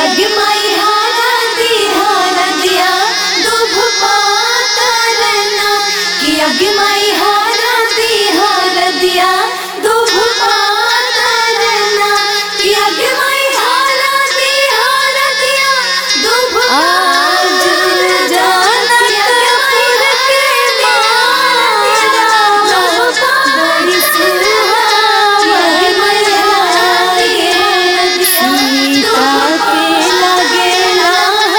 अग माई हारा दी हारा दिया दुभ पातरना कि अग माई हारा दी हारा दिया दुभ पातरना कि अग माई हारा दी हारा दिया दुभ आज जानत पुर के मारा बड़ी सुहावनी सीता के लगेला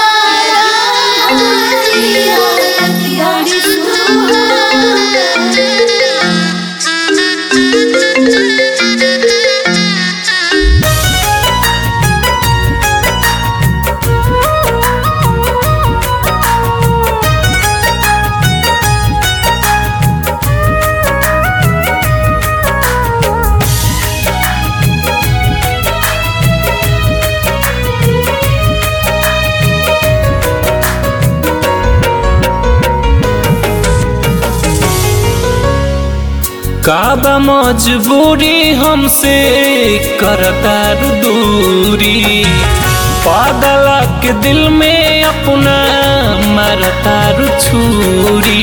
बड़ी सुहावनी काबा मजबूरी हमसे करतार दूरी पागला के दिल में अपना मरतार छुरी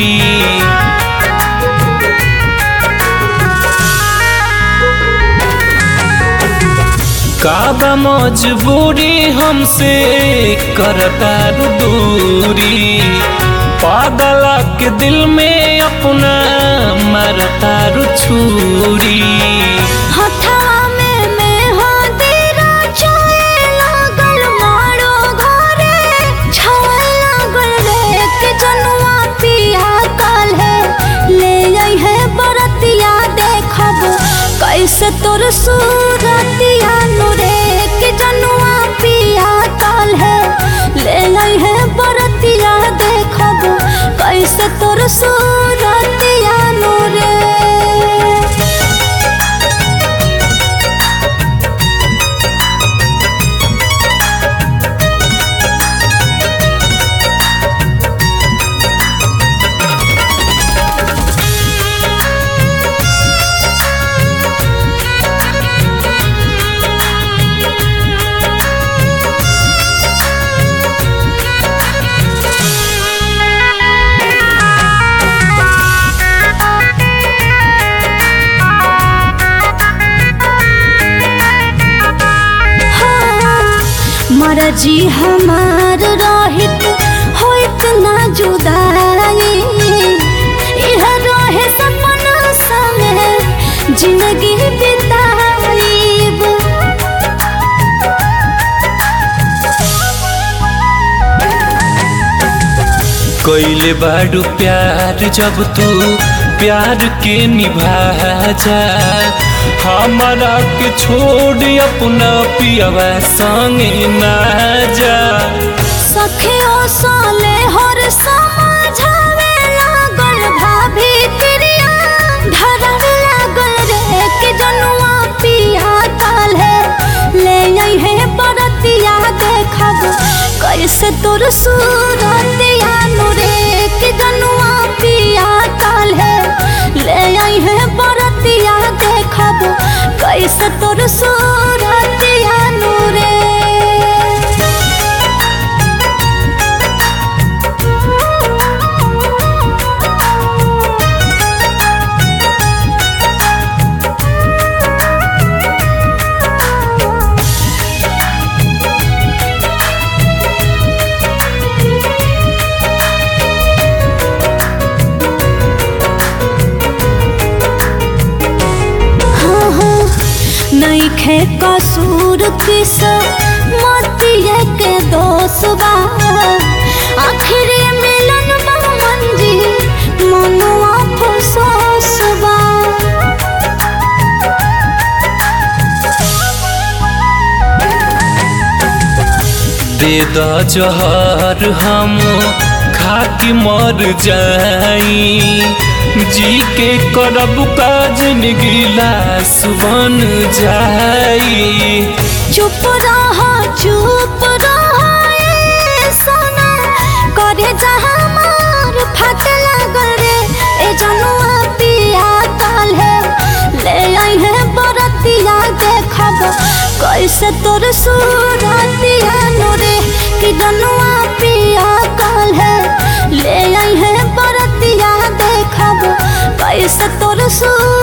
काबा मजबूरी हमसे करतार दूरी पागला के दिल में अपना मरतार छुरी हथवा में में हदीरा छाए लागल मारो घरे छाए लागल रे के जनुआ पिया काल है ले आई है बरतिया देखब कैसे तोर सूरतिया नुरे के जनुआ पिया काल है ले आई है बरतिया देखब कैसे तोर सूरतिया नुरे मरजी हमार रहित होइत ना जुदाई इह रहे सपना संगे जिंदगी बिताईब कैले बाडू प्यार जब तू प्यार के निभा जा हमारा के छोड़ अपना पियवा संगे ना जा सखियो साले हर समझावे लागल भाभी प्रिया धरवे लागल रे के जनुआ पिया काल है ले आई है बरतिया देखब कैसे तोर सूरतिया नुरे के जनुआ पिया काल है ले आई है बरतिया देखब कैसे तोर सूरतिया नुरे नईखे कसूर किस मतिए के दोष बा आखिर मिलन बा मंजी मनुआ फसोस बा दे द जहर हम खाके मर जाई जी के करब का जिंदगी लाश बन जाई चुप रहा चुप रहा ए सोना करे जहाँ मार फट लगल रे ए जनुआ पिया काल है ले आई है बरतिया देखब कैसे तोर सूरतिया नुर से तोर सूरत